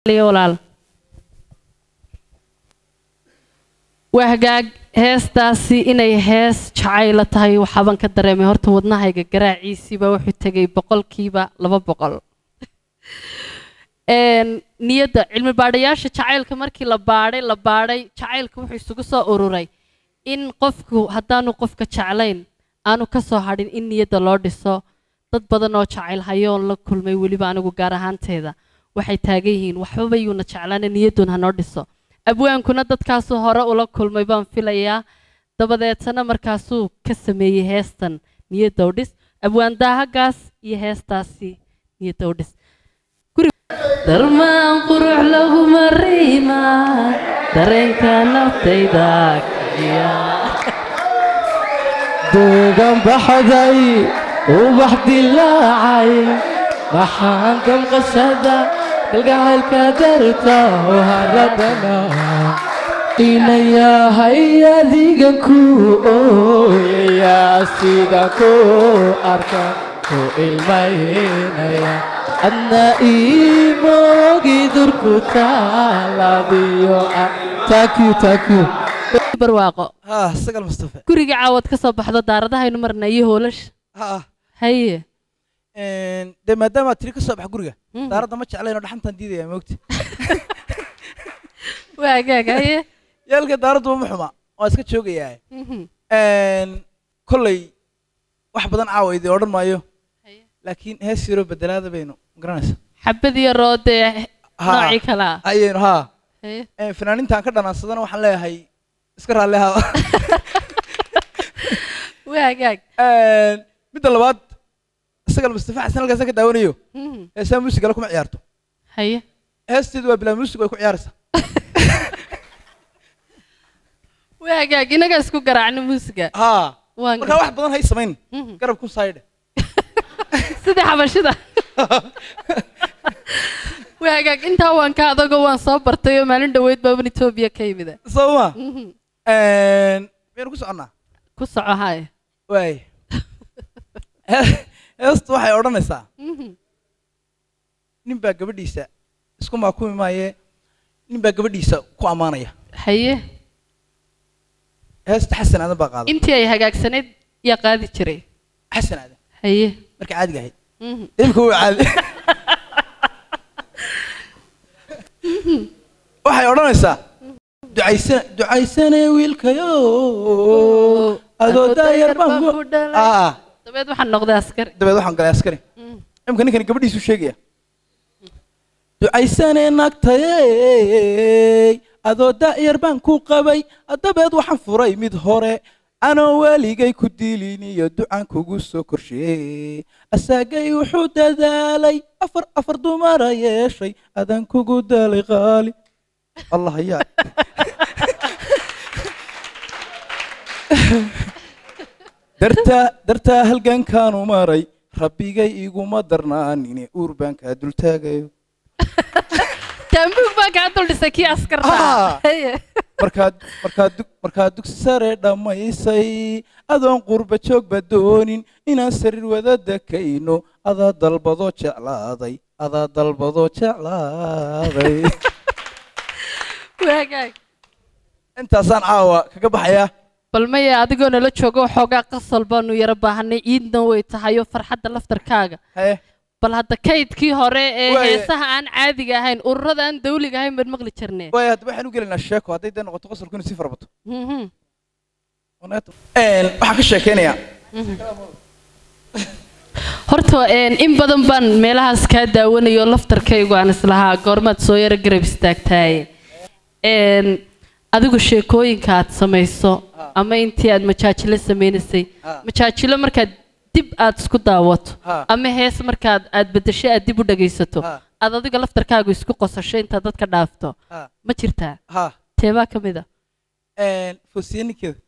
walaal waa hagaag heestaasi inay hees jacayla tahay waxaaban ka dareemay horta wadnahayga garaaciisiiba wuxuu tegay boqolkiiba laba boqol niyadda cilmi baadhayaasha jacaylka markii la baadhay la baadhay jacaylka wuxuu isugu soo ururay in qofku haddaanu qofka jeclayn aanu ka soo hadhin in niyadda loo dhiso dad badan oo jacayl hayoon la kulmay weliba anigu gaar ahaanteeda waxay taagan yihiin waxbaba yuuna jeclaana niyaddun hanoo dhiso abwaankuna dadkaasuu hore ula kulmay baan filayaa dabadeetana markaasuu ka sameeyey heestan niyadda u dhis abwaan daahagaas iyo heestaasi niyadda u dhis darmaan qurux laguma riima dareenka naftayda kiciya deegan baxday ubax dilaacay maxaan damqashada kalgacaylka darta oo haradana inayahay adigan ku ooyaya sida ku arka ku ilmaynaya adna iimoogi durku taalabiyo taku taku barwaaqo ها سقل مصطفى guriga caawad ka soo baxdo daaradahaynu marna iyo hoolasha ها haye de maadaama tiri ka soo bax guriga Mhm. daaradda ma jeclayno dhaxantan diidaya moogta waa hagaag haye yaalka daaraddu ma xuma waa iska joogayaa Mhm. kolley wax badan caawa idin odhan maayo Haye. laakiin hees yaro bedelaada baynu garanaysaa xabad iyo roodee Ha. noocii kalaa ayaynu haa haye fanaaniintaan ka dhanaansadana waxaan leeyahay iska raalli ahaa waa hagaag midda labaad isagal mustafa xasan halkaasa ka daawanayo Mhm. heesaa muusigala kuma ciyaarto haye heesteedu waa bilaa muusig way ku ciyaaraysaa waa hagaag inaga isku garaacno muusiga haa waan markaa wax badan hay samayn Mhm. garab ku saydhe sida xabashida waa hagaag intaa waan ka adagoo waan soo bartay oo maalin dhoweyd baaban etoobiya ka yimida soo ma Mhm. miyaynu ku soconnaa ku soco haye waay heestu waxay odhanaysaa Mhm. nin baa gabadhiisa isku maakumi maaye nin baa gabadhiisa ku ammaanaya haye heesta xasan aadan baa qaada intii ay hagaagsanayd yaa qaadi jiray xasan aadan haye markay caadiga ahayd Mhm. imika wuu caadi waxay odhanaysaa ducaysan ducaysane wiilkayo adoo daayar baan ku dhalay aa dabeed waxaan noqday askari dabeed waxaan galay askari Mhm. imika ninkani gabadhiisu sheegaya ducaysane nagtayey adoo daa'yar baan ku qabay dabeed waxaan furay mid hore anoo weligay ku dilin iyo ducaan kugu soo korsheeyey asaagay wuxuu dadaalay afar afar dumara yeeshay adan kugu dalay qaali allah yaa dartaa dartaa halgankaanu maray rabbigay iguma darnaanine uur baan kaa dultaagayo taambuug baa kaa dul dhisay kii askarta Ah. haye markaad markaad dug markaad dugsi sare dhammaysay adoon qurba joogba doonin inaan sariir wada dakayno adaa dalbadoo jeclaaday adaa dalbadoo jeclaaday waa hagaag intaasaan caawa kaga baxayaa bal maya adigoo nala joogo waxoogaa qasal baanu yaro baahanay ciidna way tahay oo farxadda laftarkaaga haye bal hadda kaydkii hore ee Waaye. heesaha aan caadiga ahayn ururada aan dawliga ahayn baad maqli jirnee waaya hadda waxaan u gelaynaa sheeko hadday dee noqoto qosolku inuu sii farabato Mhm. waxaan ka sheekeynayaa horta een, in badan baan meelahaas kaa daawanayo laftarkaygu aan islahaa goormaad soo yaro garab istaagtaaye Een, adigu sheekooyinka aad samayso ama intii aad majaajilo sameynaysay Ah. majaajilo markaad dib aad isku daawato Ah. ama hees markaad aad bedesho aad dib u dhagaysato Ah. aad adiga laftarkaagu isku qosasho intaad dadka dhaafto ha ma jirtaa ha teebaa ka mid a foosiye ninkeeda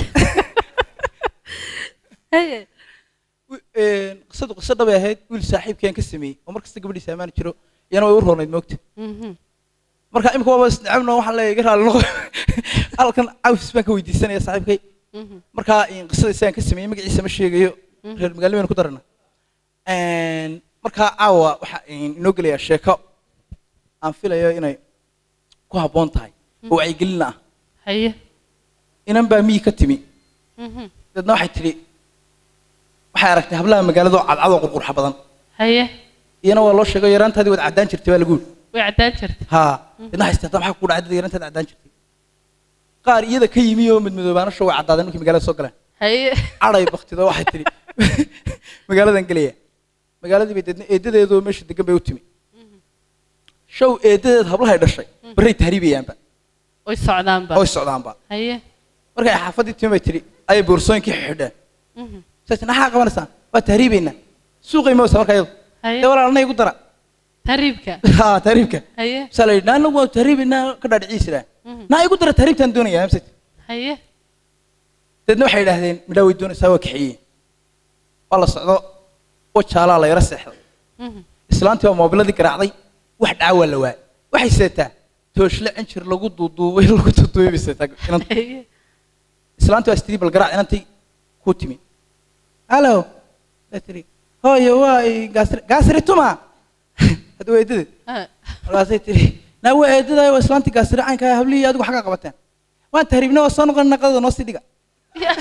Haye. wi- een, qisadu qiso dhabay ahayd wiil saaxiibkeen ka sameeyey oo markasta gabadhiisa ammaani jiro iyana way u roonayd moogta Mhm. marka imika waaba isnacabno waxaan leeyahay iga raali noqo halkan cawfis baan ka weydiisanaya saaxiibkay Mhm. markaa in qisada isaan ka sameeyey magaciisa ma sheegayo Mhm. reer magaalo baynu ku darana markaa caawa waxaa inoo gelayaa sheeko aan filayo inay ku habboon tahay oo wacyigelina ah haye inan baa miyi ka timi Mhm. dadna waxay tidhi waxay aragtay hablaha magaalada oo cadcad oo qurqurxa badan haye iyana waa loo sheegay yaraantaadii waad caddaan jirtay baa lagu yidhi way caddaan jirta haa dadna waxay istaata maxaa ku dhacay dad yarantaad caddaan jirtay qaar iyada ka yimi oo midmidoobaanasho way caddaadeen markii magaalada soo galeen haye cadhay baktido waxay tidhi magaaladan gelaya magaaladii bay deedna eedadeedoo meesha degan bay u timi show eedadeed hablahay dhashay barray tahriibayaanba way socdaanba oy socdaanba haye markay xaafaddii timi bay tidhi ayay boorsooyinkii xidheen Mhm. saas maxaa qabanaysaan waa tahriibaynaa suuqay mawsa marka iyadu haye dee walaalna igu dara tariibka ha tahriibka haye saa la yidhi naa anagu waa tahriibaynaa ka dhaadhiciisiraan Mhm. naa igu dara tahriibtaan doonayaa hamsat haye deedna waxay idhaahdeen midhaa way doonaysaa waa kaxeeyeen waa la socdo wajaalaa la yaro seexday Mhm. islaantii waa moobiladii garaacday wax dhaawaa la waayay waxay seetaa tooshle cinjir lagu duuduubay lagu duuduubay bay seetaa inanta haye islaantii waa istiri bal garaac inantii ku timi hallo bay tiri hooyo waa i gaasri gaasri tuma hadda waa eedadeed Ha. markaasay tiri naa waa eedadaay waa islaantii gaasri caynka hablihii adigu xaggaa qabateen waan tahriibna waa soo noqon naqadada noo sii dhiga Ya.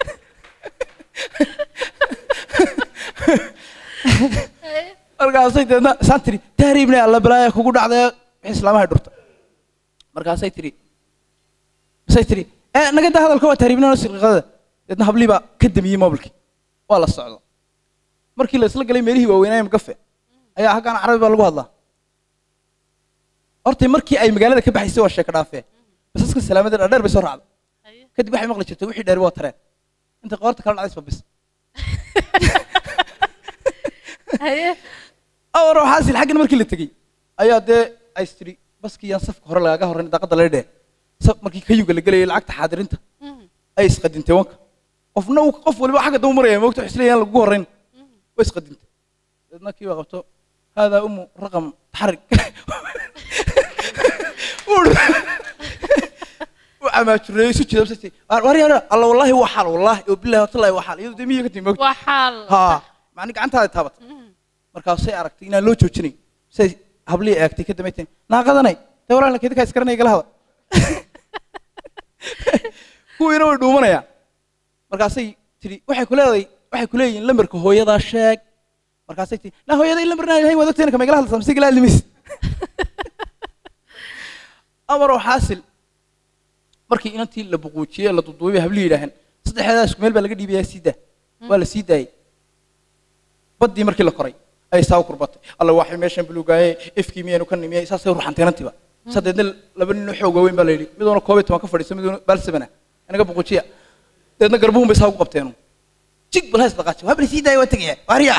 Haye. markaasay deedna isaan tiri tahriibna alla balaaya kugu dhacday wixii islaamahay dhurta markaasay tiri masay tiri ee naga daa hadalka waa tahriibna noo sii dhiqada deedna hablihii baa ka damiyey mobilkii waa la socdo markii la isla galay meelihii waaweynaaye magafe ayaa halkaan carabi baa lagu hadlaa horta markii ay magaalada ka baxaysay waa sheeko dhaafee basaska salaamada dheer bay soo raacday Haye. kadib waxay maqli jirtay wixii dheeri waa tareen inta qoorta kala dhacdaysba bis haye awar xaasil xaggan markii la tegey ayaa dee ay tiri baskii yaan safka hore lagaga horrayn daaqadda laga dhee saf markii kayuga la gelayay lacagta xaadirinta Mhm. ay isqadintay wanka qofna uu qof waliba xagga daba maraya moogta wax isleeyahan lagugu horrayn way isqadintay deedna kii baa qabto haadaa umu raqam taxarig u camaajureeyey isu jida basay war yar alla wallaahi waa xaal wallaahi oo billahi watallahi waa xaal iyadu dee miyiga ka timi moogta waa xaal haa macni gacantaada taabatay Mhm. markaasay aragtay inaan loo joojinayn say hablihii eegtay ka dambayteen naaqadanay dee walaalna keedika iskaranay igala hada kuwiina way dhuumanayaan markaasay tidhi waxay ku leedahay waxay ku leeyihiin lambarka hooyadaa sheeg markaasay tidhi naa hooyaday lambarnaa ilahay waad ogtayna kama igala hadlaysaa mise igala hadlimaysa amaroo xaasil markii inantii la buquujiyey la duduubay bay hablihii yidhaaheen saddexdeedaa isku meel baa laga dhiibayaa sii daa waa la sii daayey baddii markii la koray ayay saa u kurbatay alla waxay meeshan buluugaaye ifkii miyaynu ka nimiyey saasay ruxantay inantiiba sadeedna laba nin oo xoog waaweyn baa la yidhi miduuna koob iyo toban ka fadhiiso miduuna baalsabana anaga buqujiya deedna garbuhun bay saa ugu qabteenu jig bal hays dhaqaaji waa bal sii daaya waa tegaya waariya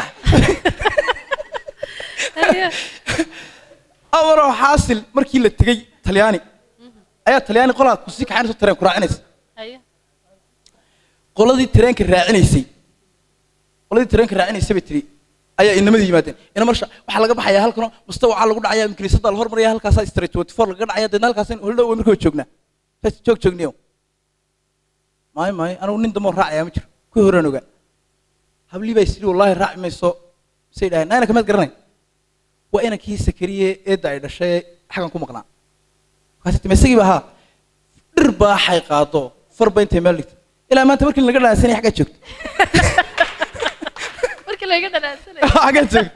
haye amaroo xaasil markii la tegey talyaani ayaa talyaani qolaa kusii kaxaynayso tareen ku raacinaysa haye qoladii tareenka raacinaysay qoladii tareenka raacinaysay bay tiri ayaa inamadii yimaadeen ina marsha waxaa laga baxayaa halkanoo mustawacaa lagu dhacaya kiniisadda la hormaraya halkaasaa street twenty four lagaga dhacaya deedna halkaas holdhow markii waa joognaa saas joog joogniyo maayo maayo anigu nin damoo raacaya ma jiro kuwii horeen ogaa hablii baa isiri wallaahi raaci mayso say dhahay naana kamaad garanay waa inankii sakariye eedda ay dhashay xagan ku maqnaa markaasay timi isagii baa haa dhir baaxay qaado farba intay meel dhigtay ilaa maanta markii laga dhaansanay xaggaa joogto markii laga dhanaansanay xaggaa joogto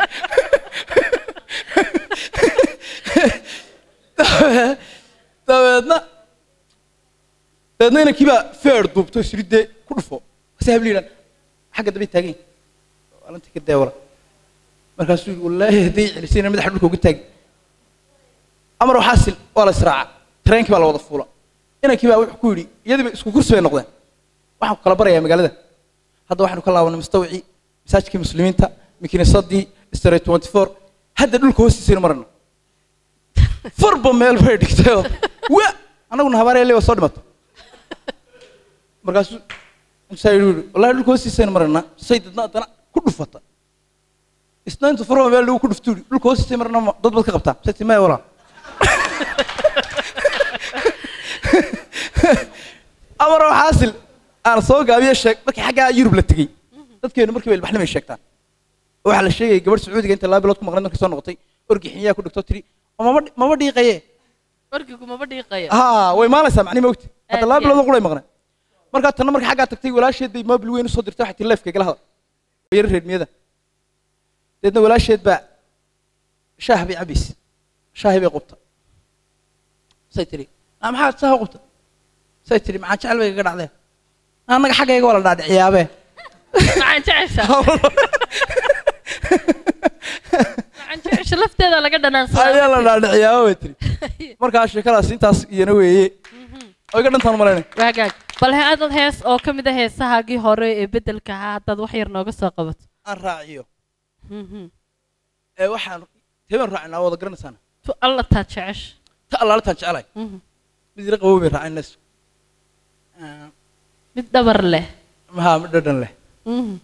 dabeedna dabeedna inankii baa feer duubto isiri dee ku dhufo kasi habli yidhan xagga dambay taagan alantii ka deewala markaasuu yidhi wallaahi hadday celisayna madaxa dhulka uga taagi amar xaasil waa la israaca tareenkii baa la wada fuula inankii baa wuxuu ku yidhi iyadiiba isku kursi bay noqdeen waxaan ku kala barayaa magaalada hadda waxaanu ka laabanay mustawicii masaajidkii muslimiinta makiinisadii street twenty four hadda dhulka hoostiisaynu marana farba meel bay dhigtayoo wa annaguna habaaraya waa soo dhimato markaasuu intaa yidhi yidhi wallahi dhulka hoostiisaynu marana say dadna haddana ku dhufata isna intu farba meel lagu ku dhuftu yidhi dhulka hoostiisay marana ma- dad baad ka qabtaa say timaya walaa amaroo xaasil aan soo gaabiye sheeg markii xaggaa yurub la tegey dadkeenu markii ba ilbaxnimay sheegtaan waxaa la sheegayay gabadh sacuudiga inta laba bilood ku maqnayd markay soo noqotay orgixinyaa ku dhigto tiri maba maba dhiiqaye warkigu maba dhiiqayo ha way maalaysaa macni mogti hadda Aad laba iyo bilood quray maqnay markaa tanna markii xaggaa tagtay walaasheed bay mobil weyn usoo dirtay waxay tii leefka igala hadal oo yara reermiyada deedna walaasheed baa shaah bay cabaysa shaahi bay qubta say tiri "Ah, maxaad shaaha qubta say tiri maxaa jecel bay iga dhacdeen annaga xaggayga waa la dhaadhiciyaabe maxaan jecesha maxaan jecesha lafteeda laga ayaa la dhanaansadaa dhaadhiciyaaba bay tiri markaa sheekadaas intaas iyana weeye oo iga dhantaan malaynay waagaag bal he adad hees oo ka mid a heesahaagii hore ee beddelka ahaa haddaad wax yar nooga soo qabato aan raaciyo Mhm. ee waxaan tebaan raacinaa wada garanaysaana tu alla taa jecesha ta allaalitaan jecelahay Mhm. mid yara qabow bay raacin leys mid dhabar leh haa mid dhadhan leh Mhm.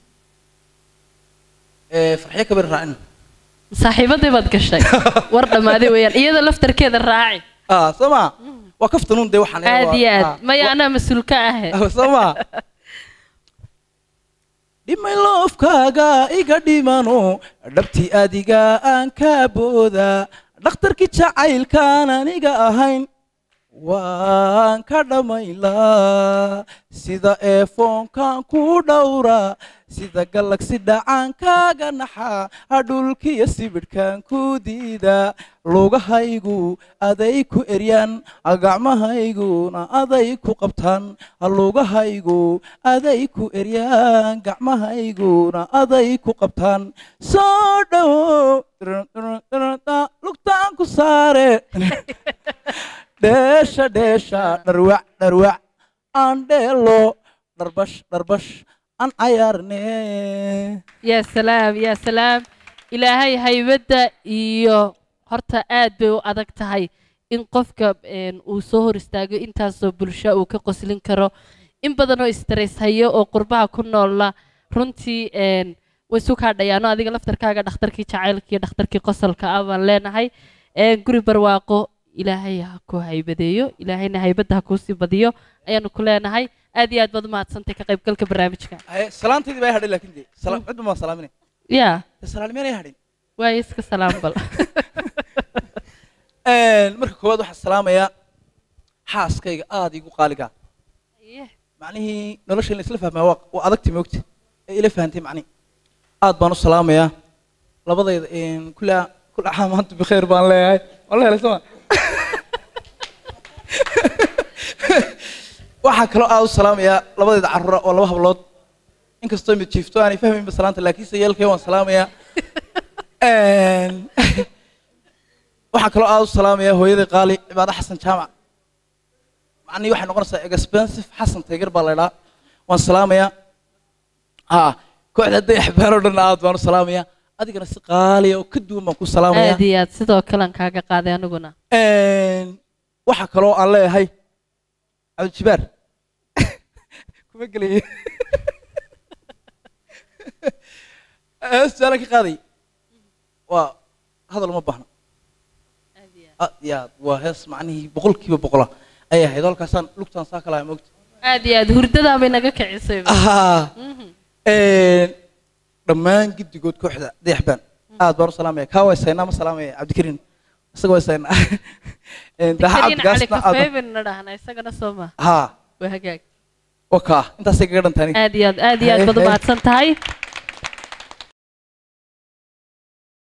ee farxiyo kabir raacin saaxiibadii baad gashay war dhammaaday weeyaan iyada laftarkeeda raaci ah soo maa waa kaftanuun dee waxaan aad iyo aad maya anaa mas-uul ka ahe soo maa dhimay loofkaaga iga dhimano dhabtii adiga aan ka booda dhakhtarkii jacaylkaan aniga ahayn waan ka dhammaylaa sida eefoonkan ku dhowra sida galagsi dhacaankaaga naxa hadhulkiyo sibidhkan ku diida lugahaygu aday ku eryaan gacmahayguna aday ku qabtaan lugahaygu aday ku eryaan gacmahayguna aday ku qabtaan soo dhowo lugtaan ku saare dheesha dheesha dharwac dharwac aan dheelo dharbash dharbash aan cayaarne yaa salaam yaa salaam ilaahay haybadda iyo horta aad bay u adag tahay in qofka een, uu soo hor istaago intaasoo bulsho uu ka qoslin karo in badan oo stress hayo oo qurbaha ku noolla runtii een, way isu kaadhayaano adiga laftarkaaga dhakhtarkii jacaylka iyo dhakhtarkii qosolka ah baan leenahay een, guri barwaaqo ilaahay ha ku haybadeeyo ilaahayna haybadda ha kuusii badiyo ayaanu ku leenahay aad iyo aad baad umahadsantay ka qaybgalka barnaamijka Haye, salaantaydii baa hadhay laakiin dee sala- cidba maa salaaminay yaa salaalmeenay hadhin waayo iska salaam bal marka koowaad waxaan salaamayaa xaaskayga aada igu qaaligaa macnihii nolosha in la isla fahmaa waa waa adagti moogta ee ila fahantay macnihi aad baan u salaamayaa labadayda kula kula caam maanta bikheer baan leeyahay wala helay soma waxaa kaloo aad u salaamayaa labadayda carruura oo laba hablood inkastoo mid jiifto aanay fahmaynba salaanta laakiinse yeelkay waan salaamayaa waxaa kaloo aad u salaamayaa hooyaday qaali cibaado xasan jaamac macnihii waxay noqonaysaa expensive xasan taygar baa la idhaa waan salaamayaa ha kooxda dayax baan oo dhan aad baan u salaamayaa adigana si qaaliya oo ka duwan baan ku salaamayaa aad iyo aad sidoo kalean kaaga qaaday aniguna waxaa kaloo aan leeyahay cabdijibaar kuma gelaya su-aalan ka qaaday waa hadal uma baahna aad iyo aad waa hees macnihii boqolkiiba boqola ayay ahayd halkaasaan lugtaan saa kalaha moogta aad iyo aad hurdadaa bay naga kicisay dhammaan giddigood kooxda dayaxbaan aad baan u salaamaya kaa waa saynaa ma salaamaya cabdikariin isaga waa saynaa daaxa karin cali cabdigaasna aad kafeey baynu dhahna isagana soo ma haa waa hagaag waa kaa intaasay kaga dhantaani aad iyo aad aad iyo aad baad Hey, hey. umahadsan tahay